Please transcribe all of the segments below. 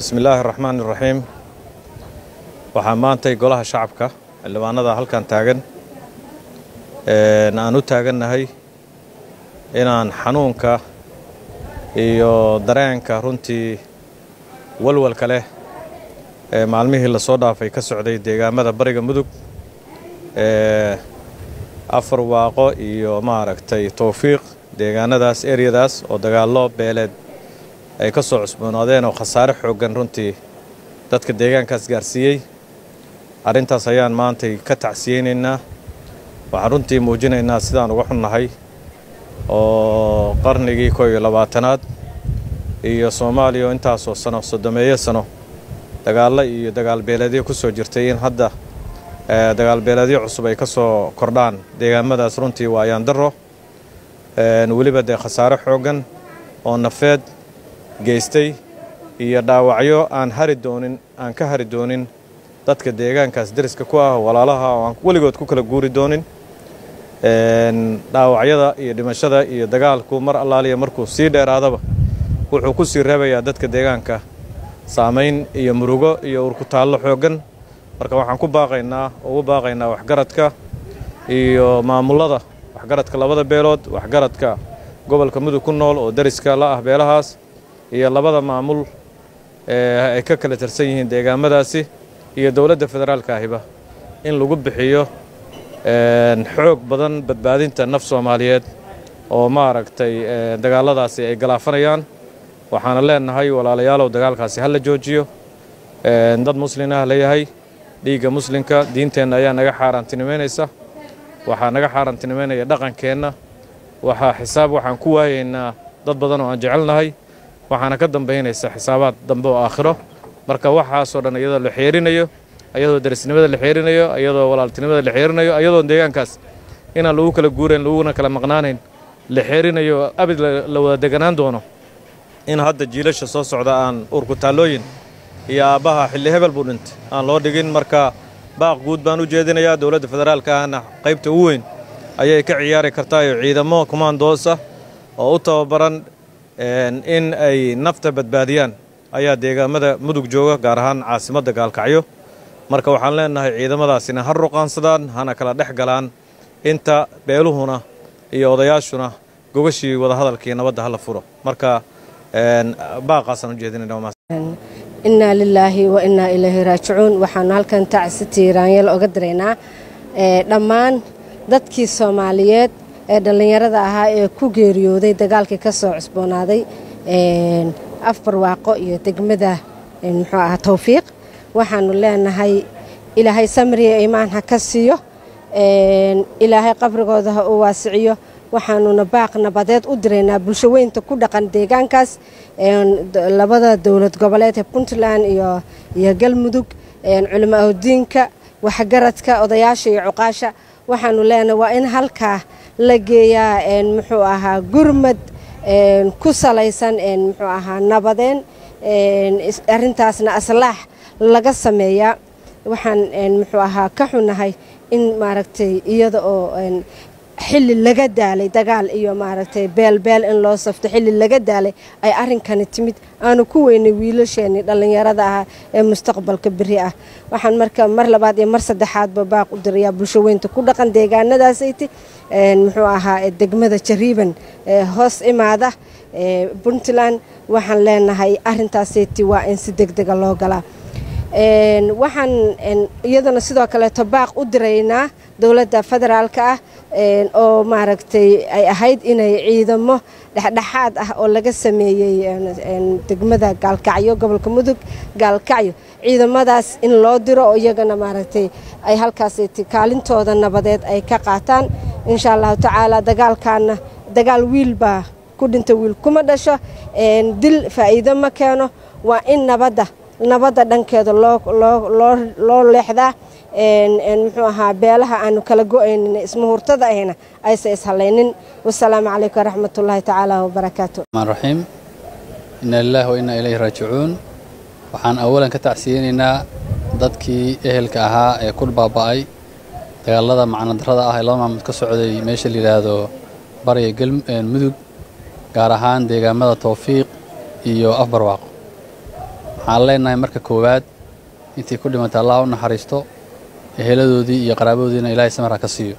bismi illaahi araxmaan iraxiim waxaa maantay golaha shacabka xildhibaanada halkan taagan aan u taagannahay inaan xanuunka iyo dareenka runtii walwalka leh ee maalmihii lasoo dhaafay ka socday deegaamada bariga mudug ee afar waaqo iyo maaragtay towfiiq deegaanadaas eryadaas oo dagaallo beeleed ay ka soo cusboonaadeen oo khasaare xooggan runtii dadka deegaankaas gaarsiiyey arrintaas ayaan maantay ka tacsiyeynaynaa waxaan runtii muujinaynaa sidaan uga xunnahay oo qarnigii koo iyo labaatanaad iyo soomaaliya oo intaasoo sano soddomeeyo sano dagaallo iyo dagaalbeeleedyo ku soo jirtay in hadda dagaalbeeleedyo cusub ay ka soo kordhaan deegaamadaas runtii waa ayaan darro weliba dee khasaare xooggan oo nafeed geystay iyo dhaawacyo aan hari doonin aan ka hari doonin dadka deegaankaas deriska ku ah walaalaha oo aan weligood ku kala guuri doonin dhaawacyada iyo dhimashada iyo dagaalku mar allaaliya markuu sii dheeraadaba wuxuu ku sii reebayaa dadka deegaanka saamayn iyo murugo iyo urkutaallo xooggan marka waxaan ku baaqaynaa ugu baaqaynaa waxgaradka iyo maamullada waxgaradka labada beelood waxgaradka gobolka mudug ku nool oo deriska la ah beelahaas iyo labada maamul ee ay ka kala tirsan yihiin deegaamadaasi iyo dowladda federaalka ahiba in lagu bixiyo xoog badan badbaadinta naf soomaaliyeed oo maaragtay dagaalladaasi ay galaafanayaan waxaana leenahay walaalayaalow dagaalkaasi ha la joojiyo dad muslimah leeyahay dhiigga muslimka diinteenna ayaa naga xaaraantinimaynaysa waxaa naga xaaraantinimaynaya dhaqankeenna waxaa xisaab waxaan ku waayaynaa dad badan oo aan jecelnahay waxaana ka dambaynaysa xisaabaad dambe oo aakhiro marka waxaasoo dhan iyadoo la xeerinayo ayadoo derisnimada la xeerinayo ayadoo walaaltinimada la xeerinayo ayadoo deegaankaas inaan lagu kala guurayn laguna kala maqnaanayn la xeerinayo abid la wada deganaan doono in hadda jiilasha soo socda aan urkutaallooyin iyo aabbaha xilli hebel buu dhintay aan loo dhigin marka baaq guud baan u jeedinayaa dowladda federaalka ahna qaybta ugu weyn ayay ka ciyaari kartaayo ciidamo kumaandoos ah oo u tababaran in ay nafta badbaadiyaan ayaa deegaamada mudug jooga gaar ahaan caasimadda gaalkacyo marka waxaan leenahay ciidamadaasina ha ruqaansadaan hana kala dhex galaan inta beeluhuna iyo odayaashuna gogashii wadahadalkii nabadda hala furo marka baaqaasaan u jeedinayna innaa lilaahi wa innaa ilaahi raajicuun waxaanu halkan tacsi tiiraanyal oga diraynaa dhammaan dadkii soomaaliyeed ee dhallinyarada ahaa ee ku geeriyooday dagaalkii ka soo cusboonaaday afar waaqo iyo degmada muxuu ahaa towfiiq waxaanu leenahay ilaahay samriya imaan ha ka siiyo ilaahay qabrigooda ha u waasiciyo waxaanuna baaq nabadeed u diraynaa bulsho weynta ku dhaqan deegaankaas labada dowlad goboleed ee puntland iyo galmudug culimaaodiinka waxgaradka odayaasha iyo cuqaasha waxaanu leenahay waa in halkaa la geeyaa muxuu ahaa gurmad ku salaysan muxuu ahaa nabadeen arintaasna aslaax laga sameeyaa waxaan muxuu ahaa ka xunahay in maaragtay iyada oo xilli laga daalay dagaal iyo maaragtay beelbeel in loo safto xilli laga daalay ay arrinkani timid aanu ku weynay wiilasheenii dhallinyarada ahaa ee mustaqbalka beri ah waxaan marka mar labaad iyo mar saddexaadba baaq u dirayaa bulsho weynta ku dhaqan deegaanadaasayte muxuu ahaa degmada jariiban hoos imaada puntland waxaan leenahay arintaasayte waa in si degdega loo galaa waxaan iyadana sidoo kaleeto baaq u diraynaa dowladda federaalka ah oo maaragtay ay ahayd inay ciidamo dhexdhexaad ah oo laga sameeyey degmada gaalkacyo gobolka mudug gaalkacyo ciidamadaas in loo diro oo iyagana maaragtay ay halkaas kaalintooda nabadeed ay ka qaataan insha allahu tacaala dagaalkaana dagaal wiil baa ku dhinta wiil kuma dhasho dil faa'iido ma keeno waa in nabadda nabadda dhankeeda loo leexdaa muxuu ahaa beelaha aanu kala go-aynin ismuhurtada ahna aysa ishalaynin wasalaamu calaykum waraxmatullaahi tacaala wabarakaatu raxiim inna lillahi wa innaa ilayhi raajicuun waxaan awalan ka tacsiyeynaynaa dadkii ehelka ahaa ee ku baaba'ay dagaalada macnadarrada ah ee laba maalmood ka socday meesha la yidhaahdo bariga mudug gaar ahaan deegaamada towfiiq iyo afbarwaaqo waxaan leenahay marka koowaad intii ku dhimatay allah u naxariisto eheladoodii iyo qaraabadoodiina ilaahay samara ka siiyo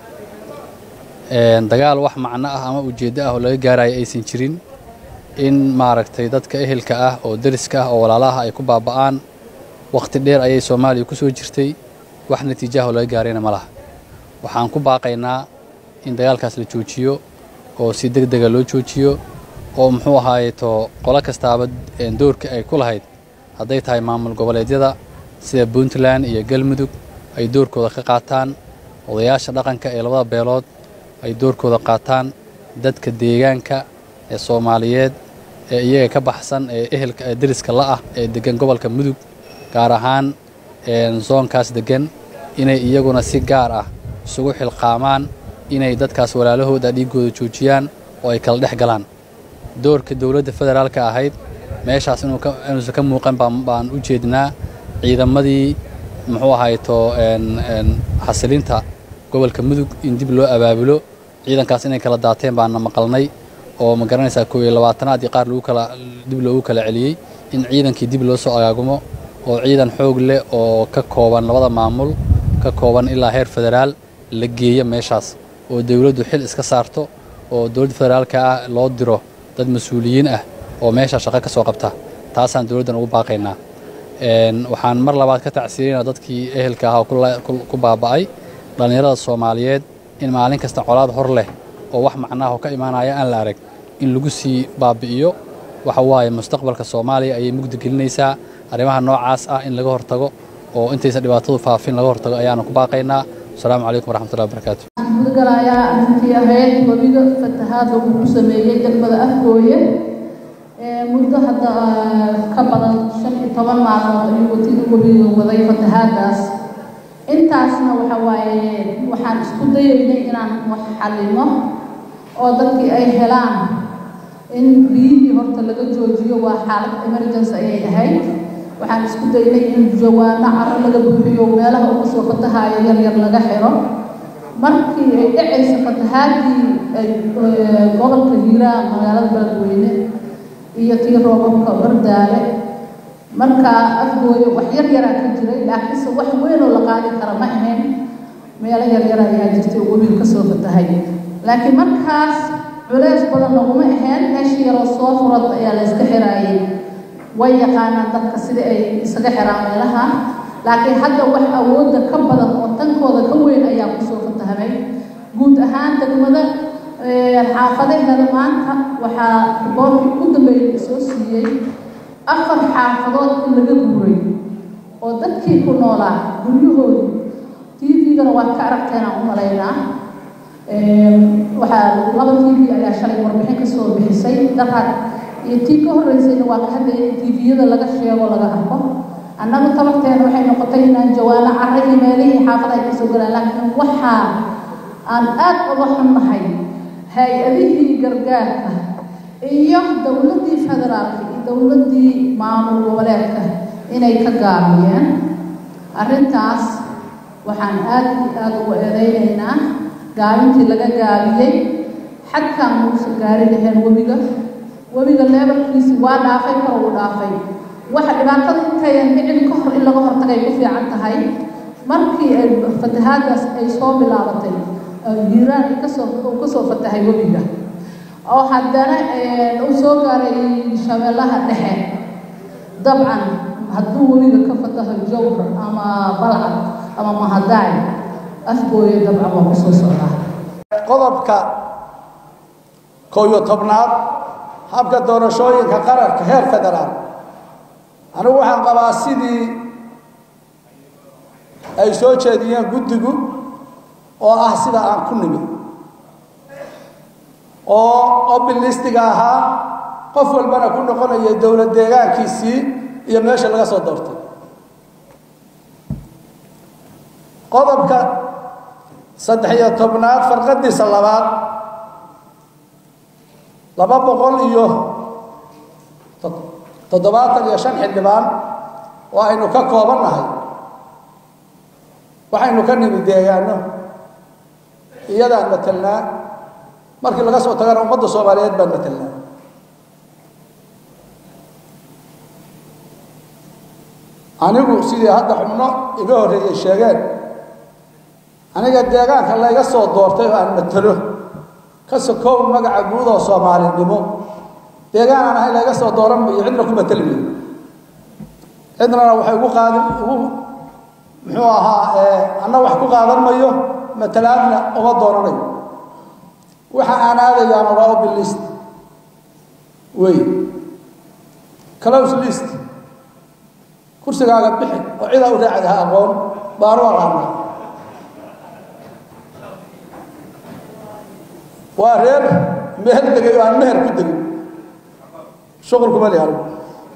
dagaal wax macno ah ama ujeeddo ah oo laga gaaraya aysan jirin in maaragtay dadka ehelka ah oo deriska ah oo walaalaha ay ku baaba'aan wakhti dheer ayay soomaaliya ku soo jirtay wax natiijaah oo laga gaarayna ma laha waxaan ku baaqaynaa in dagaalkaas la joojiyo oo si deg dega loo joojiyo oo muxuu ahaayeto qolo kastaaba doorka ay ku lahayd hadday tahay maamul goboleedyada sida puntland iyo galmudug ay doorkooda ka qaataan odayaasha dhaqanka ee labada beelood ay doorkooda qaataan dadka deegaanka ee soomaaliyeed ee iyaga ka baxsan ee ehelka ee deriska la'ah ee deggan gobolka mudug gaar ahaan soonkaas deggan inay iyaguna si gaar ah isugu xilqaamaan inay dadkaas walaalahooda dhiiggooda joojiyaan oo ay kala dhex galaan doorka dowladda federaalka ahayd meeshaas inuusan ka muuqan baan u jeednaa ciidamadii muxuu ahayto xasilinta gobolka mudug in dib loo abaabulo ciidankaas inay kala daateen baana maqalnay oo ma garanaysaa koob iyo labaatanaad iyo qaar lagu kala dib loogu kala celiyey in ciidankii dib loo soo agaagumo oo ciidan xoog leh oo ka kooban labada maamul ka kooban ilaa heer federaal la geeyo meeshaas oo dowladdu xil iska saarto oo dowladda federaalka ah loo diro dad mas-uuliyiin ah oo meeshaa shaqo ka soo qabta taasaan dowladdan ugu baaqaynaa waxaan mar labaad ka tacsiirina dadkii ehelka ah oo ku baaba'ay dhallinyarada soomaaliyeed in maalin kasta colaad hor leh oo wax macnaah oo ka imaanaya aan la arag in lagu sii baabi'iyo waxa waaye mustaqbalka soomaaliya ayay mugdi gelinaysaa arrimaha noocaas ah in laga hortago oo intaysan dhibaatadu faafin laga hortago ayaanu ku baaqaynaa asalaamu calaykum waraxmatullahi wabarakaatu gudgalayaa arrintii ahayd webiga fatahaadda uu ku sameeyey degmada afgooye muddo hadda ka badan shan iyo toban maalmood ayuu watida webiga waday fatahaaddaas intaasna waxa waaye waxaan isku dayaynay inaan wax xallino oo dadkii ay helaan in biyihii horta laga joojiyo waa xaalad emergency ayay ahayd waxaan isku daynay in jawaano caro laga buuxiyo meelaha uga soo fatahayo yar yar laga xiro markii ay dhacaysa fatahaadii gobolka hiiraan magaalada beledweyne iyo tii roobabka bardaale markaa afgooyo wax yar yaraa ka jiray laakiinse wax weynoo la qaadi kara ma ahayn meelo yar yar ayaa jirtay oo webiga kasoo fatahay laakiin markaas culeys badan laguma ahayn meeshii yaroo soo furad ayaa la iska xiraayay way yaqaanaan dadka sida ay isaga xiraan meelaha laakiin hadda wax awoodda ka badan oo tankooda ka weyn ayaa kusoo fatahamay guud ahaan degmada xaafadaheeda maanta waxaa boorkii ugu dambeeyay soo siiyey afar xaafadood in laga guuray oo dadkii ku noolaa guryahoodu tvgana waad ka aragteenaan u malaynaa waxaa laba tv ayaa shalay warbixin kasoo bixisay daraad iyo tii ka horreysayna waa ka hadlaya in tviyada laga sheego laga arko annagu tabarteena waxay noqotay inaan jawaano carra iyo meelihii xaafada ay kasoo galaan laakiin waxaa aan aad uga xunnahay hay-adihii gargaarka iyo dowladdii federaalka iyo dowladdii maamul goboleedka inay ka gaabiyeen arrintaas waxaan aad iyo aad ugu eedeynaynaa gaabintii laga gaabiyey xadkaan muusa gaari laheen webiga webiga leebalkiisi waa dhaafay kor uu dhaafay waxa dhibaatada intayan dhicin ka hor in laga hortagay ku fiican tahay markii ay fatahaadaas ay soo bilaabatay hiiraan kasoo uu kasoo fatahay webiga oo haddana uu soo gaaray shabeellaha dhexe dabcan hadduu webiga ka fataho jawhar ama balcad ama mahadaay afgooye dabcan waa kusoo socdaa qodobka kow iyo tobnaad habka doorashooyinka qaranka heer federaal anigu waxaan qabaa sidii ay soo jeediyeen guddigu oo ah sida aan ku nimid oo obilistiga ahaa qof walbana ku noqonaya dowlad deegaankiisii iyo meesha laga soo doortay qodobka saddex iyo tobnaad farqadiisa labaad laba boqol iyo toddobaatan iyo shan xildhibaan oo aynu ka koobannahay waxaynu ka nimid deegaano iyadaan matelnaa markii laga soo tagana ummadda soomaaliyeed baan matelnaa anigu sidii hadda xubno iga horreeyey sheegeen aniga deegaanka layga soo doortay oo aan matalo ka sokow magaca guud oo soomaalinimo deegaan aan ahay layga soo dooran mayo cidna ku matali mayo cidnana waxay ugu qaadin ugu muxuu ahaa anna wax ku qaadan mayo matalaadna uma dooranayo waxa aan aadayaana waa open list wey close list kursigaaga bixi oo cidaa u raacday ha aqoon baanu aqaanaa waa reer meel degay oo aan meher ku degin shuqul kuma li anigu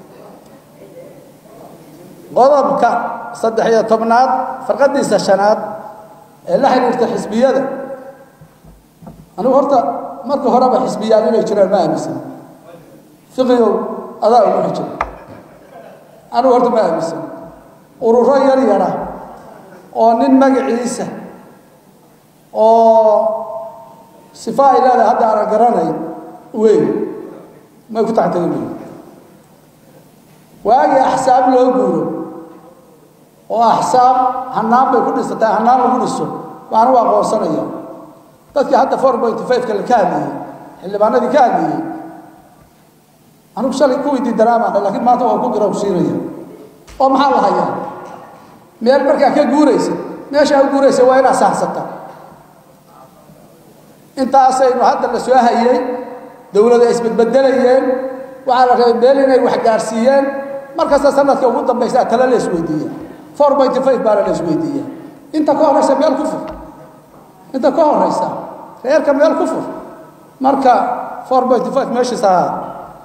qodobka saddex iyo tobnaad farqadiisa shanaad ee la xiriirta xisbiyada anigu horta marka horeba xisbiyaan inay jiraan ma aaminsan fiqigow adaa ugu xijay anigu horta ma aaminsan ururo yar yara oo nin magaciisa oo sifa ay leedahay hadda aanan garanayn weyn may ku taxtagi mayo waagii axsaab loo guuro oo axsaab hanaan bay ku dhisatay hanaan lagu dhiso waana u aqoonsanaya dadkii hadda four pointy five-ka la ka hadlayey xildhibaanadii ka hadlayey anigu shalay kuwii diidaraamaana laakiin maanta waa ku garawsiinaya oo maxaa la hayaa meel markaa ka guuraysa meeshaa u guuraysa waa inaad saxsata intaasaynu hadda la soo hayey dowlada isbedbedelayeen waxaa la rabay meel inay wax gaarsiiyeen markasta sanadka ugu dambaysaa tale la isweydiiya four pointy five baana la isweydiiya inta ka horraysa meel ku fur inta ka horraysa reerka meel ku fur marka four pointy five meeshiisa